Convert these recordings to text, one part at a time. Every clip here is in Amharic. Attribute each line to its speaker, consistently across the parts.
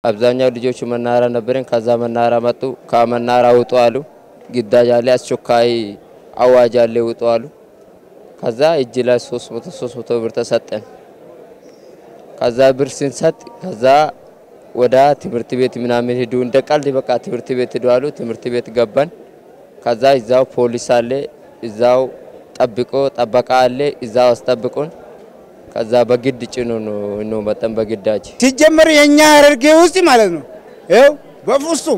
Speaker 1: አብዛኛው ልጆቹ መናኸሪያ ነበረን። ከዛ መናኸሪያ መጡ። ከመናኸሪያ ውጡ አሉ። ግዳጅ አለ፣ አስቸኳይ አዋጅ አለ፣ ውጡ አሉ። ከዛ እጅ ላይ 300 300 ብር ተሰጠን። ከዛ ብር ስንሰጥ ከዛ ወደ ትምህርት ቤት ምናምን ሂዱ እንደ ቀልድ በቃ ትምህርት ቤት ሂዱ አሉ። ትምህርት ቤት ገባን። ከዛ እዛው ፖሊስ አለ፣ እዛው ጠብቆ ጠበቃ አለ፣ እዛው አስጠብቁን። ከዛ በግድ ጭኑ ነው መጠን በግዳጅ
Speaker 2: ሲጀመር የኛ ሐረርጌ ውስጥ ማለት ነው ይኸው በፍጹም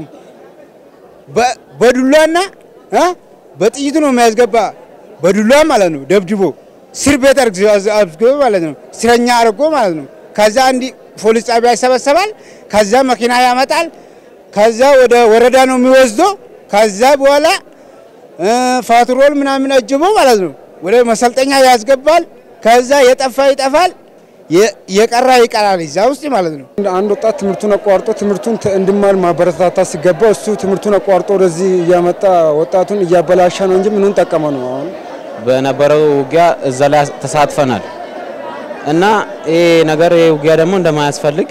Speaker 2: በዱላና በጥይቱ ነው የሚያስገባ። በዱላ ማለት ነው ደብድቦ እስር ቤት አስገባ ማለት ነው። እስረኛ አድርጎ ማለት ነው። ከዛ እንዲ ፖሊስ ጣቢያ ይሰበሰባል። ከዛ መኪና ያመጣል። ከዛ ወደ ወረዳ ነው የሚወስደው። ከዛ በኋላ ፋትሮል ምናምን አጅቦ ማለት ነው ወደ መሰልጠኛ ያስገባል። ከዛ የጠፋ ይጠፋል፣ የቀራ ይቀራል እዛ ውስጥ ማለት ነው።
Speaker 3: አንድ ወጣት ትምህርቱን አቋርጦ ትምህርቱን እንዲማር ማበረታታ ሲገባ እሱ ትምህርቱን አቋርጦ ወደዚህ እያመጣ ወጣቱን እያበላሻ ነው እንጂ ምኑን ጠቀመ ነው? አሁን
Speaker 4: በነበረው ውጊያ እዛ ላይ ተሳትፈናል እና ይሄ ነገር ይሄ ውጊያ ደግሞ እንደማያስፈልግ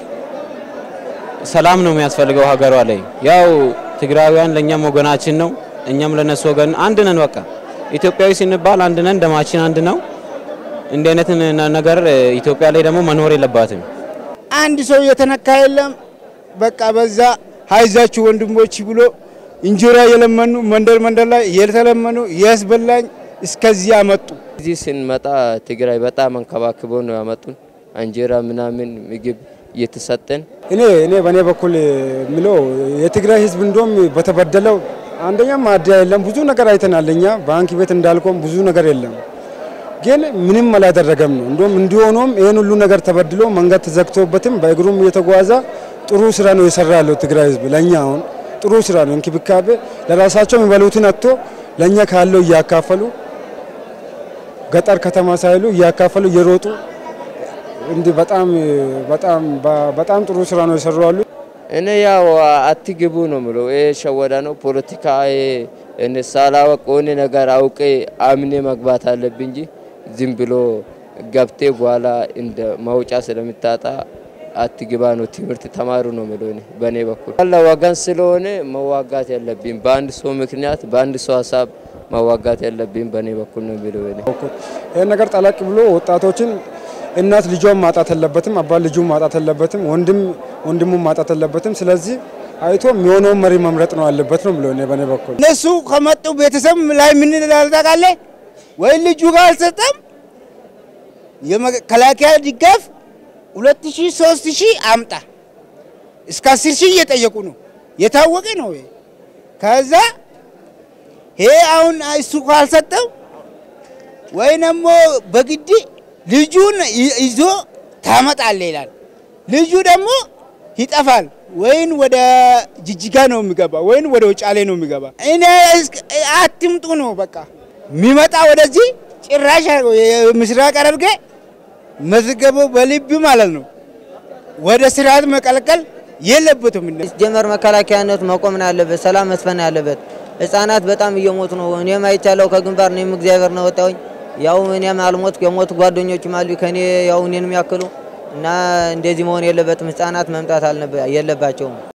Speaker 4: ሰላም ነው የሚያስፈልገው ሀገሯ ላይ። ያው ትግራውያን ለእኛም ወገናችን ነው፣ እኛም ለነሱ ወገን አንድ ነን። በቃ ኢትዮጵያዊ ስንባል አንድ ነን፣ ደማችን አንድ ነው። እንዲህ አይነት ነገር ኢትዮጵያ ላይ ደግሞ መኖር የለባትም።
Speaker 2: አንድ ሰው የተነካ የለም። በቃ በዛ ሀይዛችሁ ወንድሞች ብሎ እንጀራ የለመኑ መንደር መንደር ላይ የተለመኑ ያስበላኝ እስከዚህ አመጡ።
Speaker 1: እዚህ ስንመጣ ትግራይ በጣም አንከባክቦ ነው ያመጡን። እንጀራ ምናምን ምግብ እየተሰጠን
Speaker 3: እኔ እኔ በእኔ በኩል ምለው የትግራይ ሕዝብ እንደም በተበደለው አንደኛ ማደያ የለም ብዙ ነገር አይተናል። እኛ ባንክ ቤት እንዳልቆም ብዙ ነገር የለም ግን ምንም አላደረገም ነው። እንደውም እንዲሆኑም ይህን ሁሉ ነገር ተበድሎ መንገድ ተዘግቶበትም በእግሩም እየተጓዘ ጥሩ ስራ ነው የሰራ ያለው ትግራይ ህዝብ። ለእኛ አሁን ጥሩ ስራ ነው እንክብካቤ፣ ለራሳቸው የሚበሉትን አጥቶ ለእኛ ካለው እያካፈሉ ገጠር ከተማ ሳይሉ እያካፈሉ እየሮጡ እንዲህ በጣም በጣም በጣም ጥሩ ስራ ነው የሰሩ ያሉ።
Speaker 1: እኔ ያው አትግቡ ነው ምለው። ይሄ ሸወዳ ነው ፖለቲካ። እኔ ሳላወቅ ሆነ ነገር አውቄ አምኔ መግባት አለብኝ እንጂ ዝም ብሎ ገብቴ በኋላ እንደ መውጫ ስለምታጣ አትግባ ነው። ትምህርት ተማሩ ነው ምለው። እኔ በእኔ በኩል ያለ ወገን ስለሆነ መዋጋት ያለብኝ በአንድ ሰው ምክንያት በአንድ ሰው ሀሳብ መዋጋት ያለብኝ በእኔ በኩል ነው ምለው። እኔ
Speaker 3: ይህን ነገር ጠለቅ ብሎ ወጣቶችን እናት ልጇን ማጣት የለበትም፣ አባት ልጁን ማጣት የለበትም፣ ወንድም ወንድሙን ማጣት የለበትም። ስለዚህ አይቶ የሚሆነውን መሪ መምረጥ ነው ያለበት ነው ብሎ እኔ በእኔ በኩል
Speaker 2: እነሱ ከመጡ ቤተሰብ ላይ ምን ላልታቃለ ወይ ልጁ ጋር አልሰጠም የመከላከያ ድጋፍ ሁለት ሺህ ሶስት ሺህ አምጣ እስከ አስር ሺህ እየጠየቁ ነው። የታወቀ ነው። ከዛ ይሄ አሁን እሱ ካልሰጠው ወይ ደግሞ በግድ ልጁን ይዞ ታመጣለ ይላል። ልጁ ደግሞ ይጠፋል። ወይን ወደ ጅጅጋ ነው የሚገባ፣ ወይን ወደ ውጫሌ ነው የሚገባ። እኔ አትምጡ ነው በቃ የሚመጣ ወደዚህ ጭራሽ ምስራቅ ሐረርጌ መዝገበው በልብ ማለት ነው። ወደ ስርዓት መቀልቀል የለበትም።
Speaker 5: ጀመር መከላከያነቱ መቆም ነው ያለበት፣ ሰላም መስፈን ነው ያለበት። ህጻናት በጣም እየሞቱ ነው። እኔም አይቻለሁ ከግንባር እኔም እግዚአብሔር ነው ወጣሁኝ። ያው እኔም አልሞት የሞቱ ጓደኞችም አሉ ከኔ ያው እኔን የሚያክሉ እና እንደዚህ መሆን የለበትም። ህጻናት መምጣት የለባቸውም።